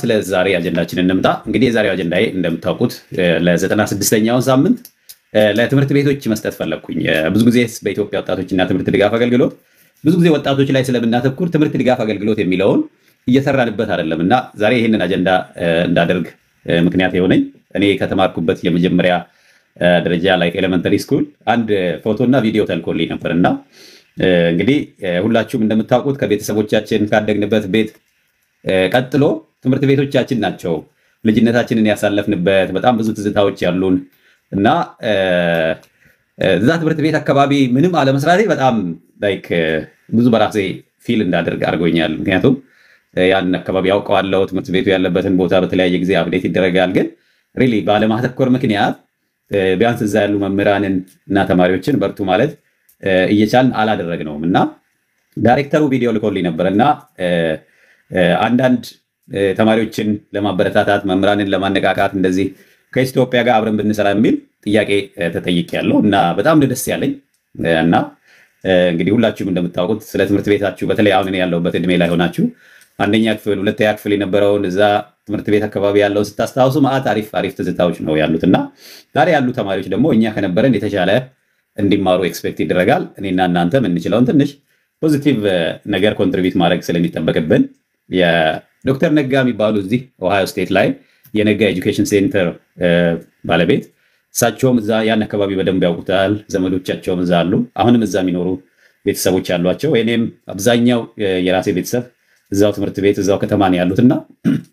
ስለ ዛሬ አጀንዳችን እንምጣ። እንግዲህ የዛሬው አጀንዳ እንደምታውቁት ለዘጠና ስድስተኛውን ሳምንት ለትምህርት ቤቶች መስጠት ፈለግኩኝ። ብዙ ጊዜ በኢትዮጵያ ወጣቶችና ትምህርት ድጋፍ አገልግሎት ብዙ ጊዜ ወጣቶች ላይ ስለምናተኩር ትምህርት ድጋፍ አገልግሎት የሚለውን እየሰራንበት አይደለም እና ዛሬ ይህንን አጀንዳ እንዳደርግ ምክንያት የሆነኝ እኔ ከተማርኩበት የመጀመሪያ ደረጃ ላይ ኤሌመንተሪ ስኩል አንድ ፎቶና ቪዲዮ ተልኮልኝ ነበር እና እንግዲህ ሁላችሁም እንደምታውቁት ከቤተሰቦቻችን ካደግንበት ቤት ቀጥሎ ትምህርት ቤቶቻችን ናቸው ልጅነታችንን ያሳለፍንበት በጣም ብዙ ትዝታዎች ያሉን እና እዛ ትምህርት ቤት አካባቢ ምንም አለመስራቴ በጣም ላይክ ብዙ በራሴ ፊል እንዳደርግ አድርጎኛል። ምክንያቱም ያን አካባቢ ያውቀዋለሁ። ትምህርት ቤቱ ያለበትን ቦታ በተለያየ ጊዜ አፕዴት ይደረጋል። ግን ሪሊ ባለማተኮር ምክንያት ቢያንስ እዛ ያሉ መምህራንን እና ተማሪዎችን በርቱ ማለት እየቻልን አላደረግነውም እና ዳይሬክተሩ ቪዲዮ ልኮልኝ ነበር እና አንዳንድ ተማሪዎችን ለማበረታታት መምህራንን ለማነቃቃት እንደዚህ ከኢትዮጵያ ጋር አብረን ብንሰራ የሚል ጥያቄ ተጠይቄያለሁ እና በጣም ደስ ያለኝ እና እንግዲህ ሁላችሁም እንደምታውቁት ስለ ትምህርት ቤታችሁ በተለይ አሁን ያለሁበት እድሜ ላይ ሆናችሁ አንደኛ ክፍል ሁለተኛ ክፍል የነበረውን እዛ ትምህርት ቤት አካባቢ ያለውን ስታስታውሱ ማዕት አሪፍ አሪፍ ትዝታዎች ነው ያሉት እና ዛሬ ያሉ ተማሪዎች ደግሞ እኛ ከነበረን የተሻለ እንዲማሩ ኤክስፔክት ይደረጋል። እኔና እናንተ የምንችለውን ትንሽ ፖዚቲቭ ነገር ኮንትሪቢዩት ማድረግ ስለሚጠበቅብን የዶክተር ነጋ የሚባሉ እዚህ ኦሃዮ ስቴት ላይ የነጋ ኤጁኬሽን ሴንተር ባለቤት እሳቸውም እዛ ያን አካባቢ በደንብ ያውቁታል። ዘመዶቻቸውም እዛ አሉ። አሁንም እዛ የሚኖሩ ቤተሰቦች ያሏቸው። እኔም አብዛኛው የራሴ ቤተሰብ እዛው ትምህርት ቤት እዛው ከተማ ነው ያሉት እና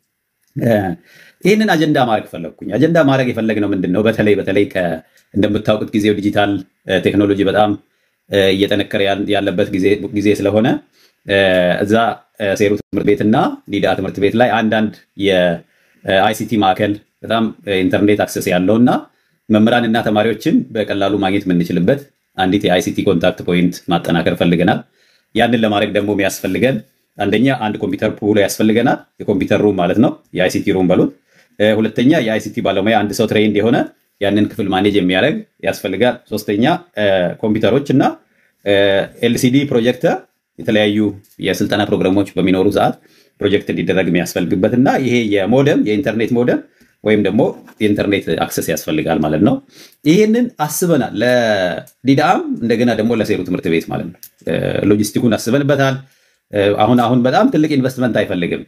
ይህንን አጀንዳ ማድረግ ፈለግኩኝ። አጀንዳ ማድረግ የፈለግነው ምንድን ነው? በተለይ በተለይ እንደምታውቁት ጊዜው ዲጂታል ቴክኖሎጂ በጣም እየጠነከረ ያለበት ጊዜ ስለሆነ እዛ ሴሩ ትምህርት ቤት እና ዲዳ ትምህርት ቤት ላይ አንዳንድ የአይሲቲ ማዕከል በጣም ኢንተርኔት አክሰስ ያለው እና መምህራን እና ተማሪዎችን በቀላሉ ማግኘት የምንችልበት አንዲት የአይሲቲ ኮንታክት ፖይንት ማጠናከር ፈልገናል። ያንን ለማድረግ ደግሞ የሚያስፈልገን አንደኛ አንድ ኮምፒውተር ፑል ያስፈልገናል። የኮምፒውተር ሩም ማለት ነው፣ የአይሲቲ ሩም በሉት። ሁለተኛ የአይሲቲ ባለሙያ አንድ ሰው ትሬንድ የሆነ ያንን ክፍል ማኔጅ የሚያደርግ ያስፈልጋል። ሶስተኛ ኮምፒውተሮች እና ኤልሲዲ ፕሮጀክተር የተለያዩ የስልጠና ፕሮግራሞች በሚኖሩ ሰዓት ፕሮጀክት እንዲደረግ የሚያስፈልግበት እና ይሄ የሞደም የኢንተርኔት ሞደም ወይም ደግሞ የኢንተርኔት አክሰስ ያስፈልጋል ማለት ነው። ይህንን አስበናል ለዲዳም እንደገና ደግሞ ለሴሩ ትምህርት ቤት ማለት ነው። ሎጂስቲኩን አስበንበታል። አሁን አሁን በጣም ትልቅ ኢንቨስትመንት አይፈልግም።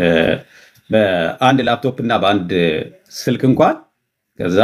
በአንድ ላፕቶፕ እና በአንድ ስልክ እንኳን ከዛ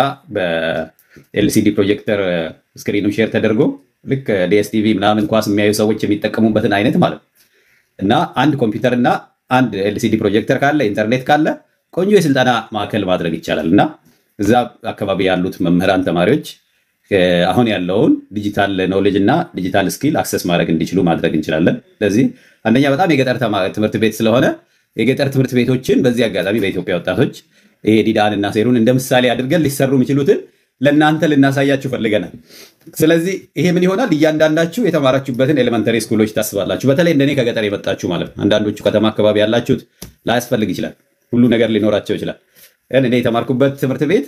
በኤልሲዲ ፕሮጀክተር ስክሪኑ ሼር ተደርጎ ልክ ዲኤስቲቪ ምናምን ኳስ የሚያዩ ሰዎች የሚጠቀሙበትን አይነት ማለት ነው እና አንድ ኮምፒውተር እና አንድ ኤልሲዲ ፕሮጀክተር ካለ ኢንተርኔት ካለ ቆንጆ የስልጠና ማዕከል ማድረግ ይቻላል እና እዛ አካባቢ ያሉት መምህራን ተማሪዎች አሁን ያለውን ዲጂታል ኖሌጅ እና ዲጂታል ስኪል አክሰስ ማድረግ እንዲችሉ ማድረግ እንችላለን። ስለዚህ አንደኛ በጣም የገጠር ትምህርት ቤት ስለሆነ የገጠር ትምህርት ቤቶችን በዚህ አጋጣሚ በኢትዮጵያ ወጣቶች ይሄ ዲዳን እና ሴሩን እንደ ምሳሌ አድርገን ሊሰሩ የሚችሉትን ለእናንተ ልናሳያችሁ ፈልገናል። ስለዚህ ይሄ ምን ይሆናል? እያንዳንዳችሁ የተማራችሁበትን ኤሌመንተሪ ስኩሎች ታስባላችሁ። በተለይ እንደኔ ከገጠር የመጣችሁ ማለት ነው። አንዳንዶቹ ከተማ አካባቢ ያላችሁት ላያስፈልግ ይችላል፣ ሁሉ ነገር ሊኖራቸው ይችላል። ግን እኔ የተማርኩበት ትምህርት ቤት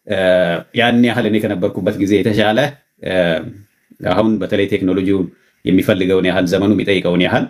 ያን ያህል እኔ ከነበርኩበት ጊዜ የተሻለ አሁን በተለይ ቴክኖሎጂውን የሚፈልገውን ያህል ዘመኑ የሚጠይቀውን ያህል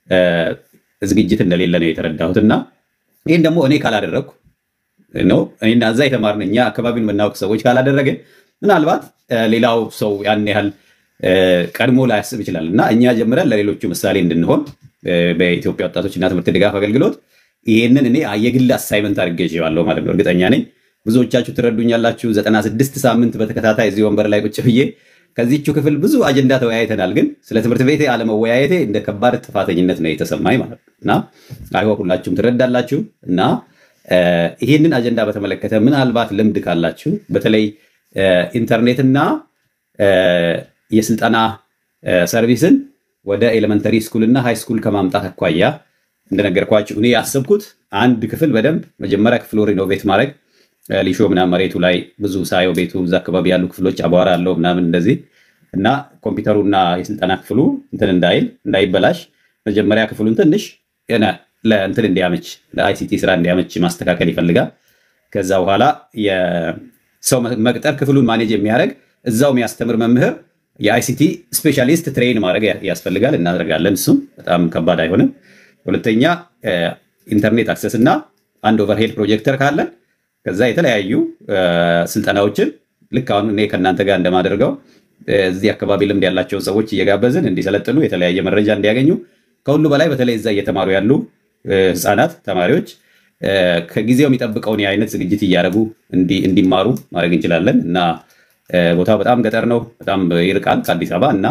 ዝግጅት እንደሌለ ነው የተረዳሁት እና ይህን ደግሞ እኔ ካላደረግኩ ነው እኔና እዛ የተማርን እኛ አካባቢውን የምናውቅ ሰዎች ካላደረግን ምናልባት ሌላው ሰው ያን ያህል ቀድሞ ላያስብ ይችላል እና እኛ ጀምረን ለሌሎቹ ምሳሌ እንድንሆን በኢትዮጵያ ወጣቶችና ትምህርት ድጋፍ አገልግሎት ይህንን እኔ የግል አሳይመንት አድርጌ ይዤዋለሁ ማለት ነው። እርግጠኛ ነኝ ብዙዎቻችሁ ትረዱኛላችሁ። ዘጠና ስድስት ሳምንት በተከታታይ እዚህ ወንበር ላይ ቁጭ ብዬ ከዚቹ ክፍል ብዙ አጀንዳ ተወያይተናል። ግን ስለ ትምህርት ቤቴ አለመወያየቴ እንደ ከባድ ጥፋተኝነት ነው የተሰማኝ ማለት ነው እና አይሆን ሁላችሁም ትረዳላችሁ እና ይህንን አጀንዳ በተመለከተ ምናልባት ልምድ ካላችሁ በተለይ ኢንተርኔትና የስልጠና ሰርቪስን ወደ ኤሌመንተሪ ስኩል እና ሃይ ስኩል ከማምጣት አኳያ እንደነገርኳችሁ እኔ ያሰብኩት አንድ ክፍል በደንብ መጀመሪያ ክፍሉ ሪኖቬት ማድረግ ሊሾ ምናምን መሬቱ ላይ ብዙ ሳየው ቤቱ እዛ አካባቢ ያሉ ክፍሎች አቧራ አለው ምናምን እንደዚህ እና ኮምፒውተሩና የስልጠና ክፍሉ እንትን እንዳይል እንዳይበላሽ መጀመሪያ ክፍሉን ትንሽ ለእንትን እንዲያመች ለአይሲቲ ስራ እንዲያመች ማስተካከል ይፈልጋል። ከዛ በኋላ የሰው መቅጠር ክፍሉን ማኔጅ የሚያደርግ እዛው የሚያስተምር መምህር የአይሲቲ ስፔሻሊስት ትሬን ማድረግ ያስፈልጋል። እናደርጋለን። እሱም በጣም ከባድ አይሆንም። ሁለተኛ ኢንተርኔት አክሰስ እና አንድ ኦቨርሄድ ፕሮጀክተር ካለን ከዛ የተለያዩ ስልጠናዎችን ልክ አሁን እኔ ከእናንተ ጋር እንደማደርገው እዚህ አካባቢ ልምድ ያላቸውን ሰዎች እየጋበዝን እንዲሰለጥኑ የተለያየ መረጃ እንዲያገኙ ከሁሉ በላይ በተለይ እዛ እየተማሩ ያሉ ህፃናት ተማሪዎች ከጊዜው የሚጠብቀውን የአይነት ዝግጅት እያደረጉ እንዲማሩ ማድረግ እንችላለን እና ቦታው በጣም ገጠር ነው፣ በጣም ይርቃል ከአዲስ አበባ እና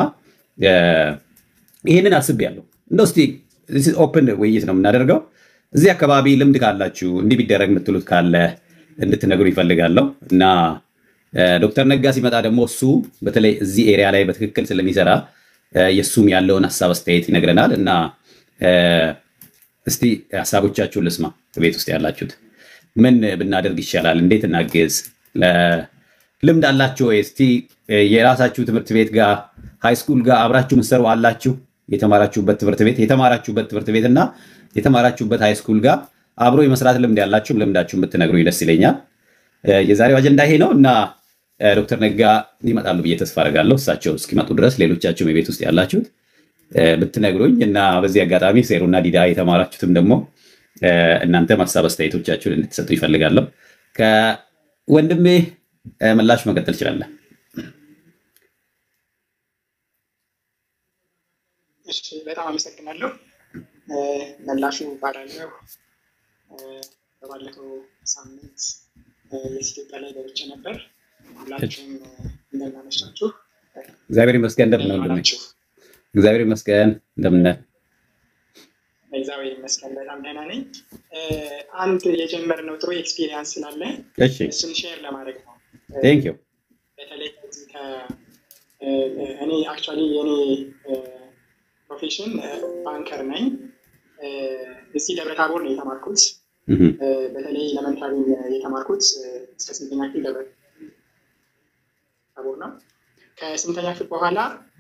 ይህንን አስቤያለሁ። እንደው እስኪ ኦፕን ውይይት ነው የምናደርገው። እዚህ አካባቢ ልምድ ካላችሁ እንዲህ ቢደረግ የምትሉት ካለ እንድትነግሩ ይፈልጋለሁ እና ዶክተር ነጋ ሲመጣ ደግሞ እሱ በተለይ እዚህ ኤሪያ ላይ በትክክል ስለሚሰራ የእሱም ያለውን ሀሳብ አስተያየት ይነግረናል እና እስቲ ሀሳቦቻችሁን ልስማ። ቤት ውስጥ ያላችሁት ምን ብናደርግ ይሻላል? እንዴት እናግዝ? ልምድ አላችሁ ወይ? እስቲ የራሳችሁ ትምህርት ቤት ጋር ሃይስኩል ጋር አብራችሁ ምሰሩ አላችሁ? የተማራችሁበት ትምህርት ቤት የተማራችሁበት ትምህርት ቤት እና የተማራችሁበት ሃይስኩል ጋር አብሮ የመስራት ልምድ ያላችሁም ልምዳችሁን ብትነግሩኝ ደስ ይለኛል። የዛሬው አጀንዳ ይሄ ነው እና ዶክተር ነጋ ይመጣሉ ብዬ ተስፋ አደርጋለሁ። እሳቸው እስኪመጡ ድረስ ሌሎቻችሁም የቤት ውስጥ ያላችሁት ብትነግሩኝ እና በዚህ አጋጣሚ ሴሩና ዲዳ የተማራችሁትም ደግሞ እናንተ ሀሳብ አስተያየቶቻችሁን እንድትሰጡ ይፈልጋለሁ። ከወንድሜ ምላሽ መቀጠል ይችላለን። በጣም አመሰግናለሁ። መላሹ እባላለሁ። በባለፈው ሳምንት የኢትዮጵያ ላይ ገብቼ ነበር። ሁላችሁም እንደምናመሻችሁ። እግዚአብሔር ይመስገን። እንደምን ወንድሜ? እግዚአብሔር ይመስገን። እንደምን እግዚአብሔር ይመስገን በጣም ደህና ነኝ። አንድ የጀመርነው ጥሩ ኤክስፒሪየንስ ስላለ እሱን ሼር ለማድረግ ነው። ቴንክ ዩ። በተለይ ከዚህ እኔ አክቹዋሊ የኔ ፕሮፌሽን ባንከር ነኝ። እዚህ ደብረ ታቦር ነው የተማርኩት። በተለይ ኤሌመንታሪ የተማርኩት እስከ ስንተኛ ክፍል ደብረ ታቦር ነው። ከስንተኛ ክፍል በኋላ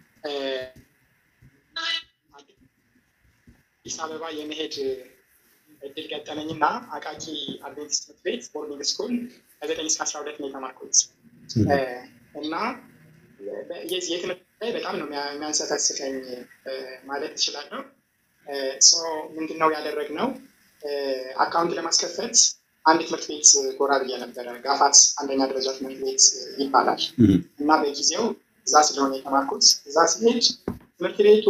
አዲስ አበባ የመሄድ እድል ገጠመኝና አቃቂ አድቬንቲስት ትምህርት ቤት ቦርዲንግ ስኩል ከዘጠኝ እስከ አስራ ሁለት ነው የተማርኩት እና የዚህ የትምህርት ላይ በጣም ነው የሚያንሰፈስፈኝ ማለት እችላለሁ። ምንድን ነው ያደረግነው? አካውንት ለማስከፈት አንድ ትምህርት ቤት ጎራ ብዬ ነበረ። ጋፋት አንደኛ ደረጃ ትምህርት ቤት ይባላል እና በጊዜው እዛ ስለሆነ የተማርኩት እዛ ሲሄድ ትምህርት ቤቱ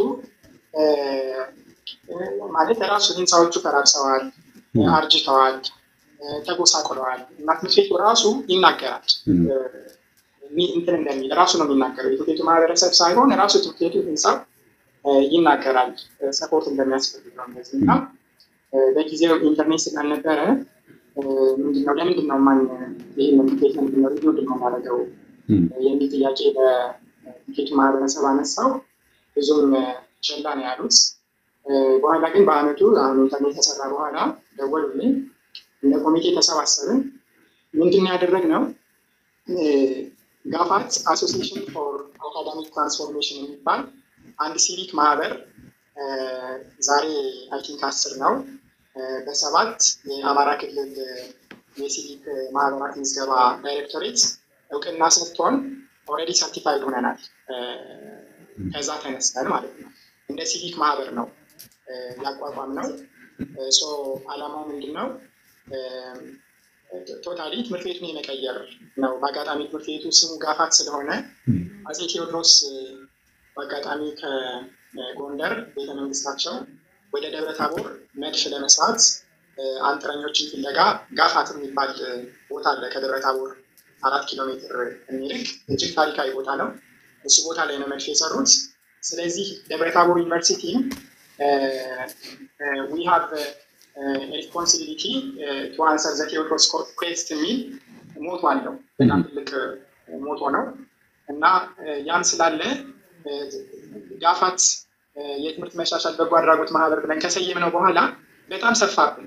ማለት ራሱ ህንፃዎቹ ፈራርሰዋል፣ አርጅተዋል፣ ተጎሳቁለዋል እና ትምህርት ቤቱ ራሱ ይናገራል እንትን እንደሚል ራሱ ነው የሚናገረው። የትምህርት ቤቱ ማህበረሰብ ሳይሆን ራሱ ትምህርት ቤቱ ህንፃው ይናገራል ሰፖርት እንደሚያስፈልገው እንደዚህ እና በጊዜው ኢንተርኔት ስላልነበረ ምንድነው ለምንድን ነው ማን ይህን ትምህርት ቤት ለምንድን ነው ምንድን ነው ማድረገው የሚል ጥያቄ በትምህርት ቤቱ ማህበረሰብ አነሳው። ብዙም ቸላ ነው ያሉት። በኋላ ግን በአመቱ አሁን ኢንተርኔት ተሰራ በኋላ ደወሉልኝ። እንደ ኮሚቴ ተሰባሰብን። ምንድን ነው ያደረግነው? ጋፋት አሶሲሽን ፎር አካዳሚክ ትራንስፎርሜሽን የሚባል አንድ ሲቪክ ማህበር ዛሬ አይ ቲንክ አስር ነው በሰባት የአማራ ክልል የሲቪክ ማህበራት ምዝገባ ዳይሬክቶሬት እውቅና ሰጥቶን ኦልሬዲ ሰርቲፋይድ ሆነናል። ከዛ ተነስተን ማለት ነው እንደ ሲቪክ ማህበር ነው ያቋቋም ነው። አላማው ምንድን ነው? ቶታሊ ትምህርት ቤቱን የመቀየር ነው። በአጋጣሚ ትምህርት ቤቱ ስሙ ጋፋት ስለሆነ አፄ ቴዎድሮስ በአጋጣሚ ከጎንደር ቤተመንግስታቸው ወደ ደብረ ታቦር መድፍ ለመስራት አንጥረኞችን ፍለጋ ጋፋት የሚባል ቦታ አለ። ከደብረ ታቦር አራት ኪሎ ሜትር የሚርቅ እጅግ ታሪካዊ ቦታ ነው። እሱ ቦታ ላይ ነው መድፍ የሰሩት። ስለዚህ ደብረ ታቦር ዩኒቨርሲቲ ዊ ሃቭ ሪስፖንሲቢሊቲ ቱ አንሰር ዘ ቴዎድሮስ ኩዌስት የሚል ሞቶ አለው። በጣም ትልቅ ሞቶ ነው እና ያም ስላለ ጋፋት የትምህርት መሻሻል በጎ አድራጎት ማህበር ብለን ከሰየምነው በኋላ በጣም ሰፋብን።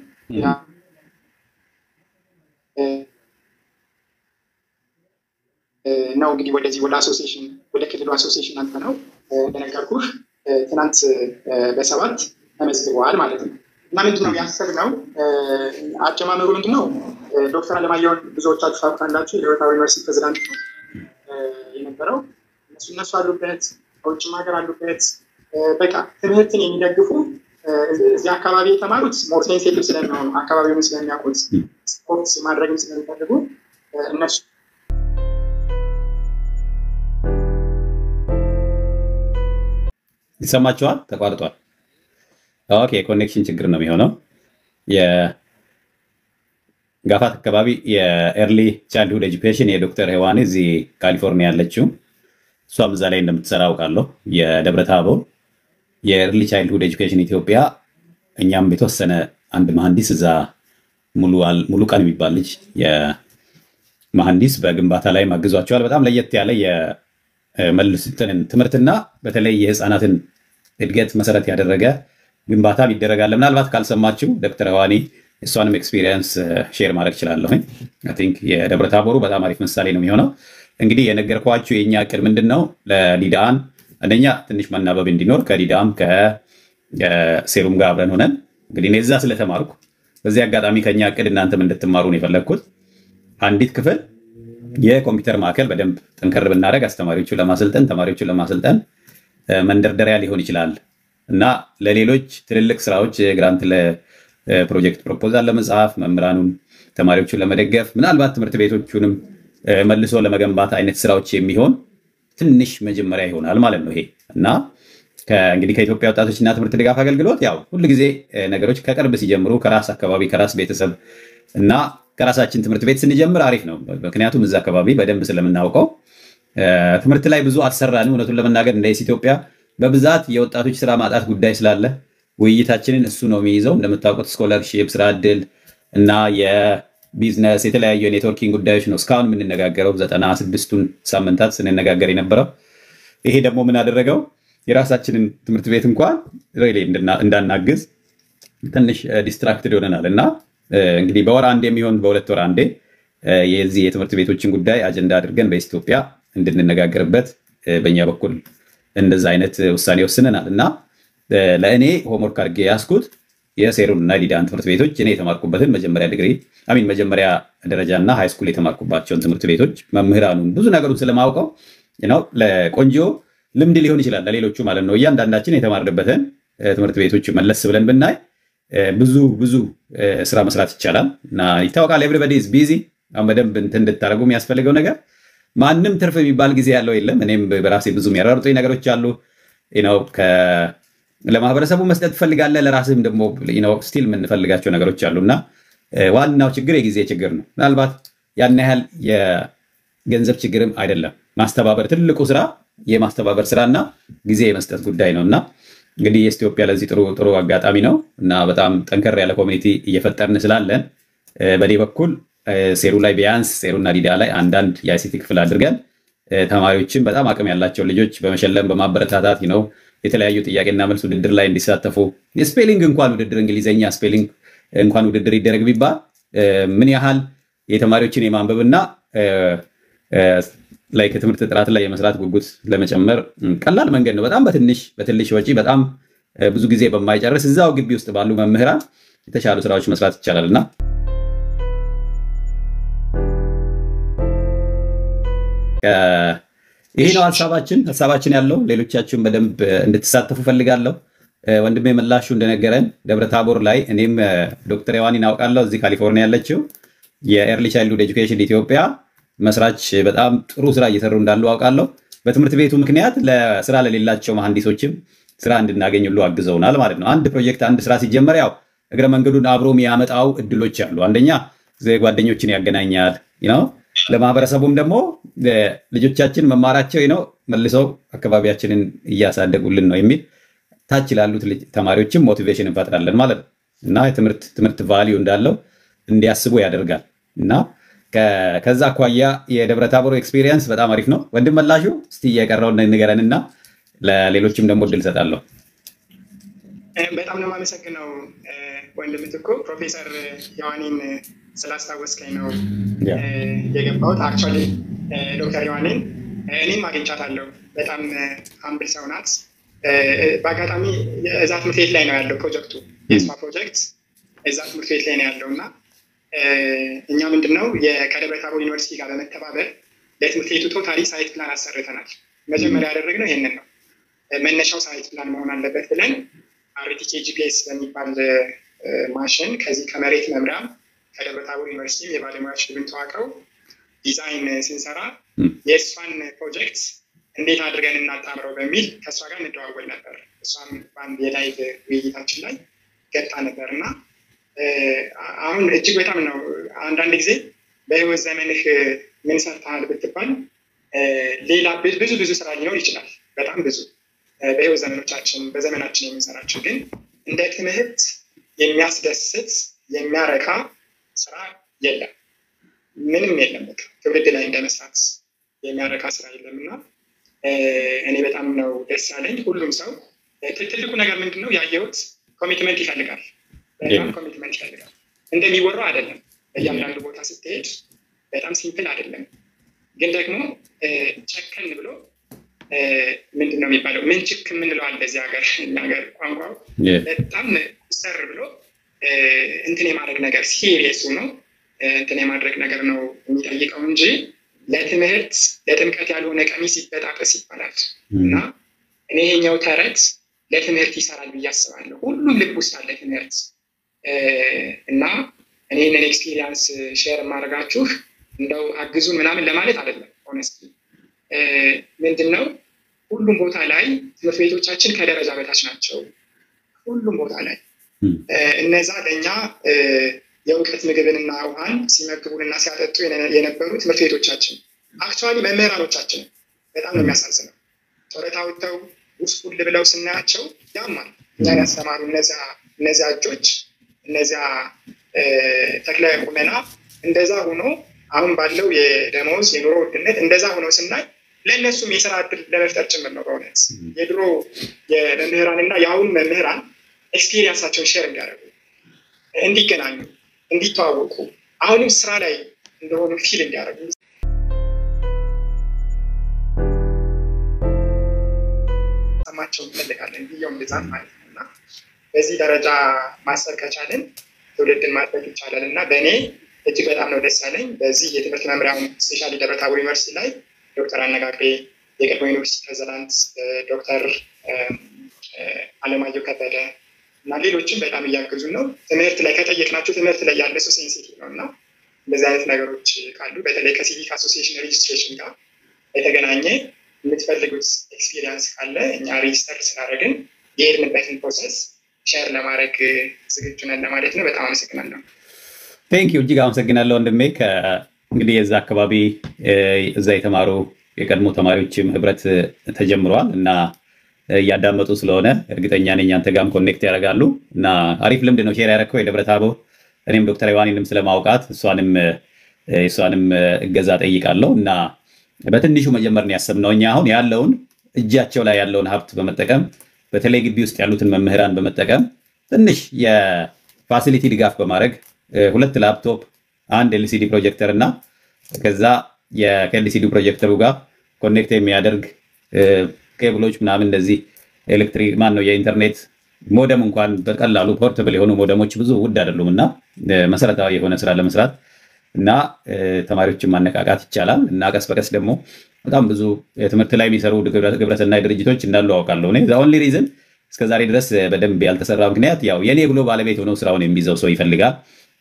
ነው እንግዲህ ወደዚህ ወደ አሶሲሽን ወደ ክልሉ አሶሲሽን አንተ ነው እንደነገርኩህ ትናንት በሰባት ተመዝግበዋል ማለት ነው። እና ምንድነው ያሰብነው አጀማመሩ ምንድነው? ዶክተር አለማየሁን ብዙዎቻችሁ ታውቃላችሁ። የህይወታዊ ዩኒቨርሲቲ ፕሬዚዳንት የነበረው እነሱ እነሱ አሉበት፣ ከውጭም ሀገር አሉበት። በቃ ትምህርትን የሚደግፉ እዚህ አካባቢ የተማሩት ሞር ሴንሴቲቭ ስለሚሆኑ አካባቢውን ስለሚያውቁት ስፖርት ማድረግም ስለሚፈልጉ እነሱ ይሰማችኋል? ተቋርጧል። ኦኬ፣ የኮኔክሽን ችግር ነው የሚሆነው። የጋፋት አካባቢ የኤርሊ ቻይልድሁድ ኤጁኬሽን የዶክተር ሄዋኔ እዚህ ካሊፎርኒያ ያለችው እሷም እዛ ላይ እንደምትሰራ አውቃለሁ። የደብረ ታቦር የኤርሊ ቻይልድሁድ ኤጁኬሽን ኢትዮጵያ እኛም የተወሰነ አንድ መሐንዲስ እዛ ሙሉ ቀን የሚባል ልጅ የመሐንዲስ በግንባታ ላይ አግዟቸዋል። በጣም ለየት ያለ የመልስ ትምህርትና በተለይ የህፃናትን እድገት መሰረት ያደረገ ግንባታም ይደረጋል። ምናልባት ካልሰማችሁ ዶክተር ህዋኔ እሷንም ኤክስፒሪየንስ ሼር ማድረግ እችላለሁኝ። አይ ቲንክ የደብረ ታቦሩ በጣም አሪፍ ምሳሌ ነው የሚሆነው። እንግዲህ የነገርኳችሁ የእኛ እቅድ ምንድን ነው? ለዲዳን አንደኛ ትንሽ መናበብ እንዲኖር ከዲዳም ከሴሩም ጋር አብረን ሆነን እንግዲህ እኔ እዛ ስለተማርኩ በዚህ አጋጣሚ ከኛ እቅድ እናንተም እንድትማሩ ነው የፈለግኩት። አንዲት ክፍል የኮምፒውተር ማዕከል በደንብ ጠንከር ብናደረግ አስተማሪዎቹን ለማሰልጠን ተማሪዎቹን ለማሰልጠን መንደርደሪያ ሊሆን ይችላል እና ለሌሎች ትልልቅ ስራዎች ግራንት ለፕሮጀክት ፕሮፖዛል ለመጽሐፍ መምህራኑን ተማሪዎቹን ለመደገፍ ምናልባት ትምህርት ቤቶቹንም መልሶ ለመገንባት አይነት ስራዎች የሚሆን ትንሽ መጀመሪያ ይሆናል ማለት ነው ይሄ እና እንግዲህ ከኢትዮጵያ ወጣቶችና ትምህርት ድጋፍ አገልግሎት ያው ሁልጊዜ ነገሮች ከቅርብ ሲጀምሩ ከራስ አካባቢ ከራስ ቤተሰብ እና ከራሳችን ትምህርት ቤት ስንጀምር አሪፍ ነው። ምክንያቱም እዛ አካባቢ በደንብ ስለምናውቀው ትምህርት ላይ ብዙ አልሰራንም። እውነቱን ለመናገር እንደ ኢትዮጵያ በብዛት የወጣቶች ስራ ማጣት ጉዳይ ስላለ ውይይታችንን እሱ ነው የሚይዘው። እንደምታውቁት ስኮላርሺፕ፣ ስራ እድል እና የቢዝነስ የተለያዩ የኔትወርኪንግ ጉዳዮች ነው እስካሁን የምንነጋገረው ዘጠና ስድስቱን ሳምንታት ስንነጋገር የነበረው። ይሄ ደግሞ ምን አደረገው የራሳችንን ትምህርት ቤት እንኳን እንዳናግዝ ትንሽ ዲስትራክትድ ይሆነናል እና እንግዲህ በወር አንዴ የሚሆን በሁለት ወር አንዴ የዚህ የትምህርት ቤቶችን ጉዳይ አጀንዳ አድርገን በኢትዮጵያ እንድንነጋገርበት በእኛ በኩል እንደዛ አይነት ውሳኔ ወስነናል እና ለእኔ ሆምወርክ አድርጌ ያስኩት የሴሩን እና ዲዳን ትምህርት ቤቶች እኔ የተማርኩበትን መጀመሪያ ዲግሪ አሚን መጀመሪያ ደረጃ እና ሃይስኩል የተማርኩባቸውን ትምህርት ቤቶች መምህራኑን ብዙ ነገሩን ስለማውቀው ነው ለቆንጆ ልምድ ሊሆን ይችላል ለሌሎቹ ማለት ነው። እያንዳንዳችን የተማርንበትን ትምህርት ቤቶች መለስ ብለን ብናይ ብዙ ብዙ ስራ መስራት ይቻላል እና ይታወቃል። ኤቭሪበዲ ኢዝ ቢዚ። አሁን በደንብ እንትን እንድታደርጉ የሚያስፈልገው ነገር ማንም ትርፍ የሚባል ጊዜ ያለው የለም። እኔም በራሴ ብዙ የሚያራርጡኝ ነገሮች አሉ። ለማህበረሰቡ መስጠት ትፈልጋለህ፣ ለራስህም ደግሞ ስቲል የምንፈልጋቸው ነገሮች አሉ እና ዋናው ችግር የጊዜ ችግር ነው። ምናልባት ያን ያህል የገንዘብ ችግርም አይደለም። ማስተባበር ትልቁ ስራ የማስተባበር ስራና ጊዜ የመስጠት ጉዳይ ነው እና እንግዲህ የኢትዮጵያ ለዚህ ጥሩ ጥሩ አጋጣሚ ነው እና በጣም ጠንከር ያለ ኮሚኒቲ እየፈጠርን ስላለን በእኔ በኩል ሴሩ ላይ ቢያንስ ሴሩና ዲዳ ላይ አንዳንድ የአይሲቲ ክፍል አድርገን ተማሪዎችን በጣም አቅም ያላቸው ልጆች በመሸለም በማበረታታት ነው የተለያዩ ጥያቄና መልስ ውድድር ላይ እንዲሳተፉ የስፔሊንግ እንኳን ውድድር እንግሊዝኛ ስፔሊንግ እንኳን ውድድር ይደረግ ቢባል ምን ያህል የተማሪዎችን የማንበብና ላይ ከትምህርት ጥራት ላይ የመስራት ጉጉት ለመጨመር ቀላል መንገድ ነው። በጣም በትንሽ በትንሽ ወጪ በጣም ብዙ ጊዜ በማይጨርስ እዛው ግቢ ውስጥ ባሉ መምህራን የተሻሉ ስራዎች መስራት ይቻላል እና ይሄ ነው ሀሳባችን ሀሳባችን ያለው ሌሎቻችሁን በደንብ እንድትሳተፉ ፈልጋለሁ። ወንድሜ መላሹ እንደነገረን ደብረ ታቦር ላይ እኔም ዶክተር ሔዋኒን አውቃለሁ እዚህ ካሊፎርኒያ ያለችው የኤርሊ ቻይልድሁድ ኤጁኬሽን ኢትዮጵያ መስራች በጣም ጥሩ ስራ እየሰሩ እንዳሉ አውቃለሁ። በትምህርት ቤቱ ምክንያት ለስራ ለሌላቸው መሐንዲሶችም ስራ እንድናገኝ ሁሉ አግዘውናል ማለት ነው። አንድ ፕሮጀክት አንድ ስራ ሲጀመር ያው እግረ መንገዱን አብሮ የሚያመጣው እድሎች አሉ። አንደኛ ጓደኞችን ያገናኛል ነው። ለማህበረሰቡም ደግሞ ልጆቻችን መማራቸው ነው መልሰው አካባቢያችንን እያሳደጉልን ነው የሚል ታች ላሉት ተማሪዎችም ሞቲቬሽን እንፈጥራለን ማለት ነው እና ትምህርት ቫሊዩ እንዳለው እንዲያስቡ ያደርጋል እና ከዛ አኳያ የደብረ ታቦር ኤክስፒሪየንስ በጣም አሪፍ ነው። ወንድም መላሹ እስቲ የቀረውን ንገረን እና ለሌሎችም ደግሞ እድል እሰጣለሁ። በጣም ነው የማመሰግነው ወንድም ምትኩ ፕሮፌሰር ሔዋኒን ስላስታወስከኝ ነው የገባሁት። አክቹዋሊ ዶክተር ሔዋኒን እኔም አግኝቻታለሁ። በጣም አምብል ሰው ናት። በአጋጣሚ እዛ ትምህርት ቤት ላይ ነው ያለው ፕሮጀክቱ የስማ ፕሮጀክት እዛ ትምህርት ቤት ላይ ነው ያለው እና እኛ ምንድነው ከደብረ ታቦር ዩኒቨርሲቲ ጋር በመተባበር ለትምህርት ቤቱ ቶታሊ ሳይት ፕላን አሰርተናል። መጀመሪያ ያደረግነው ይህንን ነው። መነሻው ሳይት ፕላን መሆን አለበት ብለን አርቲኬ ጂፒኤስ በሚባል ማሽን ከዚህ ከመሬት መምሪያ ከደብረ ታቦር ዩኒቨርሲቲ የባለሙያዎች ቡድን ተዋቅረው ዲዛይን ስንሰራ የእሷን ፕሮጀክት እንዴት አድርገን እናጣምረው በሚል ከእሷ ጋር እንደዋወል ነበር። እሷም በአንድ የላይቭ ውይይታችን ላይ ገብታ ነበር እና አሁን እጅግ በጣም ነው አንዳንድ ጊዜ በህይወት ዘመንህ ምን ሰርተሃል ብትባል ሌላ ብዙ ብዙ ስራ ሊኖር ይችላል። በጣም ብዙ በህይወት ዘመኖቻችን በዘመናችን የምንሰራቸው ግን እንደ ትምህርት የሚያስደስት የሚያረካ ስራ የለም። ምንም የለም። በቃ ትውልድ ላይ እንደ መስራት የሚያረካ ስራ የለም እና እኔ በጣም ነው ደስ ያለኝ። ሁሉም ሰው ትልቁ ነገር ምንድን ነው ያየሁት ኮሚትመንት ይፈልጋል። በጣም ኮሚትመንት ይፈልጋል። እንደሚወራው አይደለም። በእያንዳንዱ ቦታ ስትሄድ በጣም ሲምፕል አይደለም። ግን ደግሞ ጨከን ብሎ ምንድን ነው የሚባለው ምንችክ የምንለው አለ በዚህ ሀገር ሀገር ቋንቋው በጣም ሰር ብሎ እንትን የማድረግ ነገር ሲሪየሱ ነው እንትን የማድረግ ነገር ነው የሚጠይቀው እንጂ ለትምህርት ለጥምቀት ያልሆነ ቀሚስ ይበጣጠስ ይባላል እና እኔ ይሄኛው ተረት ለትምህርት ይሰራል ብዬ አስባለሁ። ሁሉም ልብ ውስጥ አለ ትምህርት እና እኔ ይህንን ኤክስፒሪየንስ ሼር የማደርጋችሁ እንደው አግዙን ምናምን ለማለት አይደለም። ሆነስቲ ምንድን ነው ሁሉም ቦታ ላይ ትምህርት ቤቶቻችን ከደረጃ በታች ናቸው። ሁሉም ቦታ ላይ እነዛ ለእኛ የእውቀት ምግብንና ውሃን ሲመግቡንና ሲያጠጡ የነበሩ ትምህርት ቤቶቻችን አክቹዋሊ መምህራኖቻችን በጣም ነው የሚያሳዝነው። ጡረታ ወጥተው ውስጡል ብለው ስናያቸው ያማል። እኛን ያስተማሩ እነዚያ እጆች እነዚያ ተክለ ቁመና እንደዛ ሆኖ አሁን ባለው የደመወዝ የኑሮ ውድነት እንደዛ ሆኖ ስናይ ለእነሱም የስራ እድል ለመፍጠር ጭምር ነው። በእውነት የድሮ የመምህራን እና የአሁን መምህራን ኤክስፒሪየንሳቸውን ሼር እንዲያደርጉ፣ እንዲገናኙ፣ እንዲተዋወቁ አሁንም ስራ ላይ እንደሆኑ ፊል እንዲያደርጉ ሰማቸው እንፈልጋለን ብየውም ብዛት ማለት ነው እና በዚህ ደረጃ ማሰብ ከቻልን ትውልድን ማድረግ ይቻላል እና በእኔ እጅግ በጣም ነው ደስ ያለኝ። በዚህ የትምህርት መምሪያውን ስፔሻሊ ደብረ ታቦር ዩኒቨርሲቲ ላይ ዶክተር አነጋግሬ የቀድሞ ዩኒቨርሲቲ ፕሬዚዳንት ዶክተር አለማየሁ ከበደ እና ሌሎችም በጣም እያገዙን ነው። ትምህርት ላይ ከጠየቅናቸው ትምህርት ላይ ያለ ሰው ሴንሲቲቭ ነው እና እንደዚህ አይነት ነገሮች ካሉ በተለይ ከሲቪክ አሶሲዬሽን ሬጅስትሬሽን ጋር የተገናኘ የምትፈልጉት ኤክስፒሪየንስ ካለ እኛ ሬጅስተር ስላደረግን የሄድንበትን ፕሮሰስ ሼር ለማድረግ ዝግጁ ነን ለማለት ነው። በጣም አመሰግናለሁ። ቴንክ ዩ እጅግ አመሰግናለሁ ወንድሜ። እንግዲህ የዛ አካባቢ እዛ የተማሩ የቀድሞ ተማሪዎችም ህብረት ተጀምረዋል እና እያዳመጡ ስለሆነ እርግጠኛ ነኝ አንተ ጋርም ኮኔክት ያደርጋሉ እና አሪፍ ልምድ ነው ሼር ያደረግከው የደብረ ታቦር። እኔም ዶክተር ዮሐንንም ስለማውቃት እሷንም የእሷንም እገዛ ጠይቃለሁ እና በትንሹ መጀመር ነው ያሰብነው እኛ አሁን ያለውን እጃቸው ላይ ያለውን ሀብት በመጠቀም በተለይ ግቢ ውስጥ ያሉትን መምህራን በመጠቀም ትንሽ የፋሲሊቲ ድጋፍ በማድረግ ሁለት ላፕቶፕ፣ አንድ ኤልሲዲ ፕሮጀክተር እና ከዛ ከኤልሲዲ ፕሮጀክተሩ ጋር ኮኔክት የሚያደርግ ኬብሎች ምናምን እንደዚህ ኤሌክትሪክ ማን ነው የኢንተርኔት ሞደም እንኳን በቀላሉ ፖርተብል የሆኑ ሞደሞች ብዙ ውድ አይደሉም እና መሰረታዊ የሆነ ስራ ለመስራት እና ተማሪዎችን ማነቃቃት ይቻላል እና ቀስ በቀስ ደግሞ በጣም ብዙ ትምህርት ላይ የሚሰሩ ግብረሰናይ ድርጅቶች እንዳሉ አውቃለሁ። እኔ ኦንሊ ሪዝን እስከዛሬ ድረስ በደንብ ያልተሰራ ምክንያት ያው የኔ ብሎ ባለቤት ሆነው ስራውን የሚይዘው ሰው ይፈልጋል።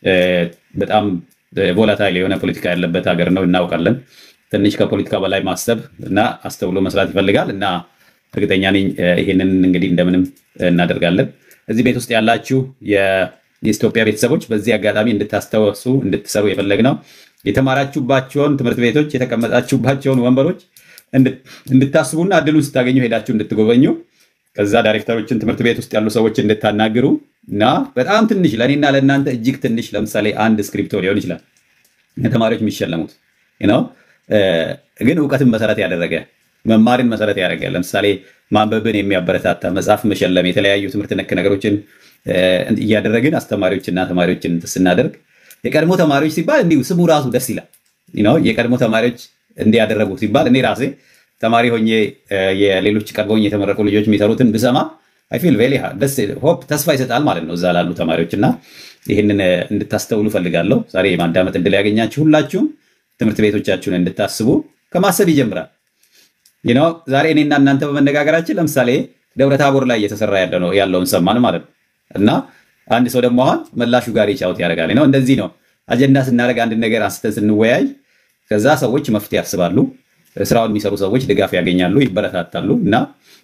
በጣም ቮላታይል የሆነ ፖለቲካ ያለበት ሀገር ነው እናውቃለን። ትንሽ ከፖለቲካ በላይ ማሰብ እና አስተውሎ መስራት ይፈልጋል እና እርግጠኛ ነኝ ይህንን እንግዲህ እንደምንም እናደርጋለን። እዚህ ቤት ውስጥ ያላችሁ የኢትዮጵያ ቤተሰቦች በዚህ አጋጣሚ እንድታስታወሱ እንድትሰሩ የፈለግነው የተማራችሁባቸውን ትምህርት ቤቶች የተቀመጣችሁባቸውን ወንበሮች እንድታስቡና እድሉን ስታገኙ ሄዳችሁ እንድትጎበኙ ከዛ ዳይሬክተሮችን ትምህርት ቤት ውስጥ ያሉ ሰዎች እንድታናግሩ እና በጣም ትንሽ ለእኔና ለእናንተ እጅግ ትንሽ ለምሳሌ አንድ ስክሪፕቶ ሊሆን ይችላል ተማሪዎች የሚሸለሙት ነው። ግን እውቀትን መሰረት ያደረገ መማርን መሰረት ያደረገ ለምሳሌ ማንበብን የሚያበረታታ መጽሐፍ መሸለም፣ የተለያዩ ትምህርት ነክ ነገሮችን እያደረግን አስተማሪዎችና ተማሪዎችን ስናደርግ የቀድሞ ተማሪዎች ሲባል እንዲሁ ስሙ ራሱ ደስ ይላል። የቀድሞ ተማሪዎች እንዲያደረጉ ሲባል እኔ ራሴ ተማሪ ሆኜ የሌሎች ቀድሞኝ የተመረቁ ልጆች የሚሰሩትን ብሰማ አይፊል ቬሊ ደስ ሆፕ ተስፋ ይሰጣል ማለት ነው እዛ ላሉ ተማሪዎች እና ይህንን እንድታስተውሉ ፈልጋለሁ። ዛሬ የማዳመጥ እድል ያገኛችሁ ሁላችሁም ትምህርት ቤቶቻችሁን እንድታስቡ ከማሰብ ይጀምራል። ዛሬ እኔና እናንተ በመነጋገራችን ለምሳሌ ደብረ ታቦር ላይ እየተሰራ ያለውን ሰማን ማለት ነው። እና አንድ ሰው ደግሞ አሁን መላሹ ጋር ጫውት ያደርጋል ነው። እንደዚህ ነው አጀንዳ ስናደርግ አንድ ነገር አንስተን ስንወያይ ከዛ ሰዎች መፍትሄ ያስባሉ። ስራውን የሚሰሩ ሰዎች ድጋፍ ያገኛሉ፣ ይበረታታሉ። እና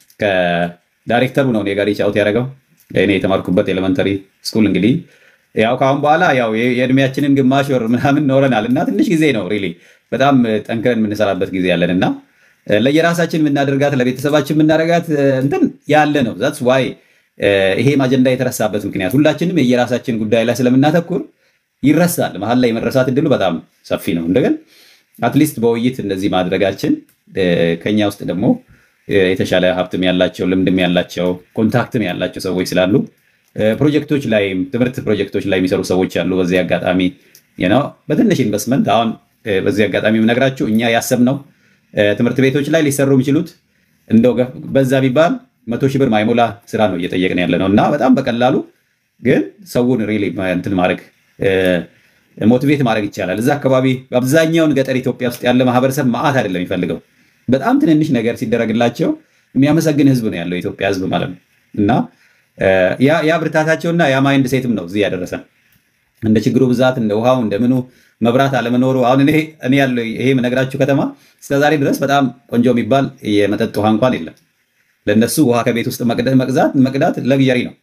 ከዳይሬክተሩ ነው እኔ ጋር ጫውት ያደረገው እኔ የተማርኩበት ኤሌመንተሪ ስኩል እንግዲህ ያው ከአሁን በኋላ ያው የእድሜያችንን ግማሽ ወር ምናምን ኖረናል እና ትንሽ ጊዜ ነው ሪሊ በጣም ጠንክረን የምንሰራበት ጊዜ ያለን እና ለየራሳችን የምናደርጋት ለቤተሰባችን የምናደርጋት እንትን ያለ ነው። ዛትስ ዋይ ይሄም አጀንዳ የተረሳበት ምክንያት ሁላችንም የየራሳችን ጉዳይ ላይ ስለምናተኩር ይረሳል። መሀል ላይ የመረሳት እድሉ በጣም ሰፊ ነው። እንደገን አትሊስት በውይይት እንደዚህ ማድረጋችን ከኛ ውስጥ ደግሞ የተሻለ ሀብትም ያላቸው ልምድም ያላቸው ኮንታክትም ያላቸው ሰዎች ስላሉ ፕሮጀክቶች ላይም ትምህርት ፕሮጀክቶች ላይ የሚሰሩ ሰዎች አሉ። በዚህ አጋጣሚ ነው በትንሽ ኢንቨስትመንት አሁን በዚህ አጋጣሚ የምነግራችሁ እኛ ያሰብነው ትምህርት ቤቶች ላይ ሊሰሩ የሚችሉት እንደው በዛ ቢባል መቶ ሺህ ብር ማይሞላ ስራ ነው እየጠየቅን ያለ ነው እና በጣም በቀላሉ ግን ሰውን ሪሊ እንትን ማድረግ ሞቲቬት ማድረግ ይቻላል። እዛ አካባቢ አብዛኛውን ገጠር ኢትዮጵያ ውስጥ ያለ ማህበረሰብ መዓት አይደለም የሚፈልገው በጣም ትንንሽ ነገር ሲደረግላቸው የሚያመሰግን ህዝብ ነው ያለው የኢትዮጵያ ህዝብ ማለት ነው እና ያ ብርታታቸውና ያ ማይንድ ሴትም ነው እዚህ ያደረሰን። እንደ ችግሩ ብዛት እንደ ውሃው እንደ ምኑ መብራት አለመኖሩ አሁን እኔ ያለው ይሄ የምነግራችሁ ከተማ እስከዛሬ ድረስ በጣም ቆንጆ የሚባል የመጠጥ ውሃ እንኳን የለም። ለእነሱ ውሃ ከቤት ውስጥ መቅዳት መቅዳት ለግዠሪ ነው።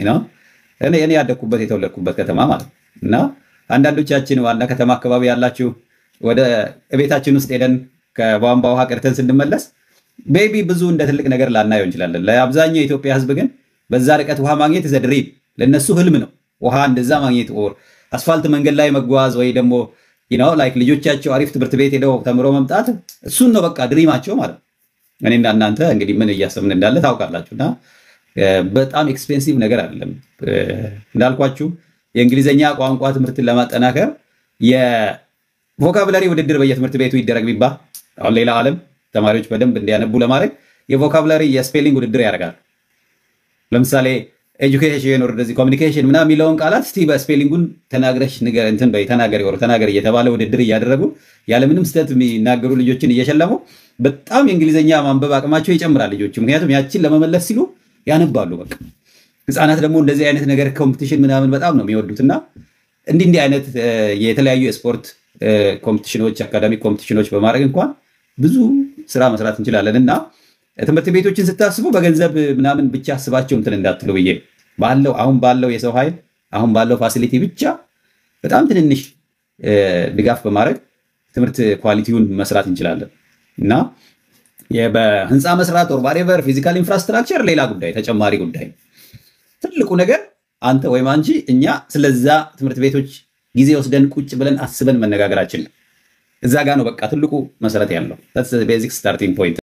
እኔ ያደግኩበት የተወለድኩበት ከተማ ማለት ነው እና አንዳንዶቻችን ዋና ከተማ አካባቢ ያላችሁ ወደ ቤታችን ውስጥ ሄደን ከቧንቧ ውሃ ቀድተን ስንመለስ ቤቢ ብዙ እንደ ትልቅ ነገር ላናየው እንችላለን። ለአብዛኛው የኢትዮጵያ ህዝብ ግን በዛ ርቀት ውሃ ማግኘት ዘድሪም ለእነሱ ህልም ነው። ውሃ እንደዛ ማግኘት ኦር አስፋልት መንገድ ላይ መጓዝ ወይ ደግሞ ላይክ ልጆቻቸው አሪፍ ትምህርት ቤት ሄደው ተምሮ መምጣት እሱን ነው በቃ ድሪማቸው ማለት ነው። እኔና እናንተ እንግዲህ ምን እያሰብን እንዳለ ታውቃላችሁ። እና በጣም ኤክስፔንሲቭ ነገር አይደለም እንዳልኳችሁ የእንግሊዝኛ ቋንቋ ትምህርትን ለማጠናከር የቮካብለሪ ውድድር በየትምህርት ቤቱ ይደረግ ቢባል አሁን ሌላ ዓለም ተማሪዎች በደንብ እንዲያነቡ ለማድረግ የቮካብለሪ የስፔሊንግ ውድድር ያደርጋል። ለምሳሌ ኤጁኬሽን ወር እንደዚህ ኮሚኒኬሽን ምናምን የሚለውን ቃላት እስቲ በስፔሊንጉን ተናግረሽ እንትን በይ ተናገሪ ወር ተናገሪ እየተባለ ውድድር እያደረጉ ያለምንም ስህተት የሚናገሩ ልጆችን እየሸለሙ በጣም የእንግሊዝኛ ማንበብ አቅማቸው ይጨምራል ልጆች። ምክንያቱም ያችን ለመመለስ ሲሉ ያነባሉ። በቃ ህፃናት ደግሞ እንደዚህ አይነት ነገር ኮምፒቲሽን ምናምን በጣም ነው የሚወዱት እና እንዲህ እንዲህ አይነት የተለያዩ የስፖርት ኮምፒቲሽኖች፣ አካዳሚክ ኮምፒቲሽኖች በማድረግ እንኳን ብዙ ስራ መስራት እንችላለን እና ትምህርት ቤቶችን ስታስቡ በገንዘብ ምናምን ብቻ አስባቸው እንትን እንዳትሉ ብዬ ባለው አሁን ባለው የሰው ኃይል አሁን ባለው ፋሲሊቲ ብቻ በጣም ትንንሽ ድጋፍ በማድረግ ትምህርት ኳሊቲውን መስራት እንችላለን እና በህንፃ መስራት ኦር ባሬቨር ፊዚካል ኢንፍራስትራክቸር ሌላ ጉዳይ ተጨማሪ ጉዳይ። ትልቁ ነገር አንተ ወይም አንቺ እኛ ስለዛ ትምህርት ቤቶች ጊዜ ወስደን ቁጭ ብለን አስበን መነጋገራችን እዛ ጋ ነው በቃ ትልቁ መሰረት ያለው ቤዚክ ስታርቲንግ ፖይንት